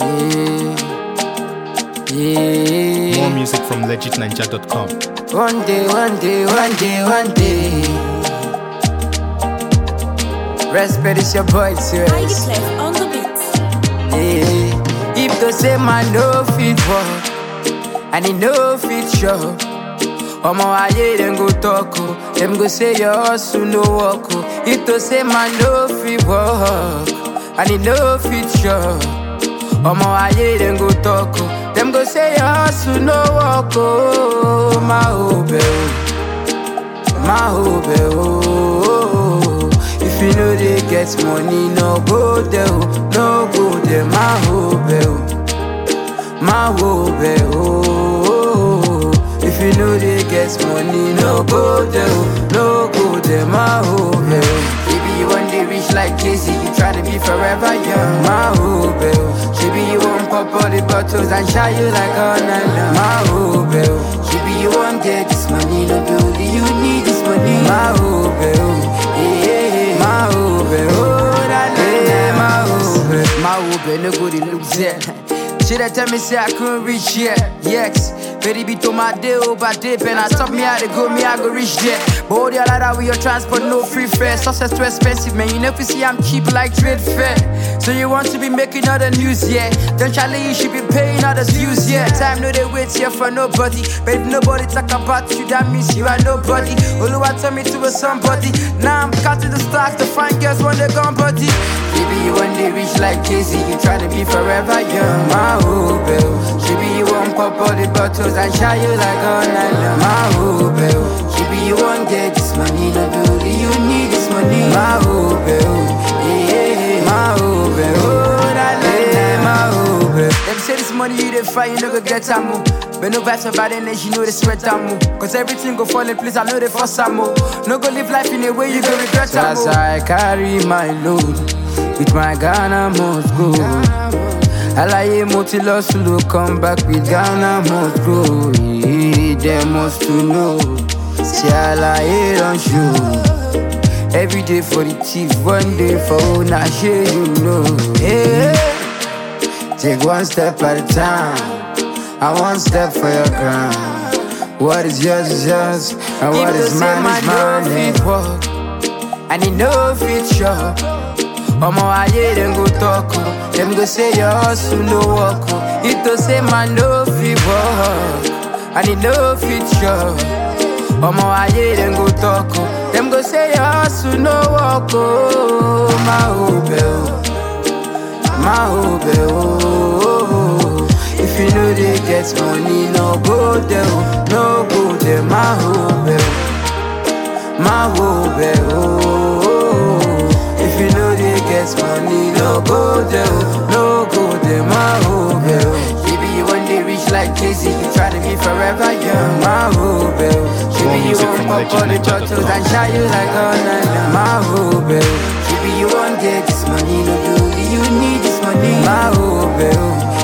Yeah. Yeah. More music from legitninja.com. One day, one day, one day, one day. Respect is your boy, Heidi serious. Clef on the beat. Yeah. If to say man no fit walk, and he no fit show. Omo aye dem go talk oh, dem go say your hustle no work oh. If to say man no fit walk, and he no fit show. Omo aye dem go talk oh, dem go say your hustle no work oh. My hope oh, my hope oh. If you know they get money, no go there oh, no go there. My hope oh, my hope oh. If you know they get money, no go there, oh, no go there, my hope. oh. Maybe you want to reach like Casey, you try to be forever young, my hope. oh. Maybe you want pop all the bottles and shy you like all night long, my hope. oh. Maybe you want get this money, no beauty, you need this money, my hope. oh. Yeah, yeah, yeah. my hope. oh, na, na, na, my hope. My hope, no good, it looks there. She dey tell me say I couldn't reach here. Yes, baby be to my day over day, and I stop me how to go, me I go reach there. But all the other that with your transport, no free fare. Success too expensive, man. You know if you see I'm cheap like trade fair. So you want to be making all the news, yeah? Then Charlie, you should be paying all the views, yeah. Time no they wait here for nobody, but if nobody talk about you, that means you are nobody. Oluwa tell me to be somebody. Now I'm counting the stocks to find girls when they gone body. Baby, you want to reach like Casey, you try to be forever young. My hope, Maybe you want pop all the bottles and shy you like all night long. My hope, Maybe you want get this money, no beauty, you need this money. My hope, yeah, yeah, my hope, oh, that night, my hope. Them say this money you dey find, you no go get am more. But no vibes about it, you know they sweat am more. Cause everything go fall in place, I know they force am more. No go live life in a way you go regret am more. As I carry my load, with my Ghana must go. Alaye mo ti lọ sùlù come back with Ghana must go. Yeah, They must to know. Say Alaye don show. Every day for the thief, one day for una shey you know. Yeah. Take one step at a time, and one step for your ground. What is yours is yours, and what is mine is mine. Fit walk, and he no fit shop. Omo aye dem go talk oh, dem go say your hustle no work oh. If to say man no fit work, and he no fit shop. Omo aye dem go talk oh, dem go say your hustle no work oh. My hope oh. my hope, oh. If you know they get money, no go there, oh. no go there, my hope, oh. my hope, oh. If you know they get money, no go there, oh. no go there, my hope, oh. Maybe you want to reach like Casey, you try to be forever young, my hope, oh. Maybe you music want from pop all the legitninja.com. bottles and shy you like all night long, my hope, oh. Maybe you want get this money, no beauty, you need this money, my hope, oh.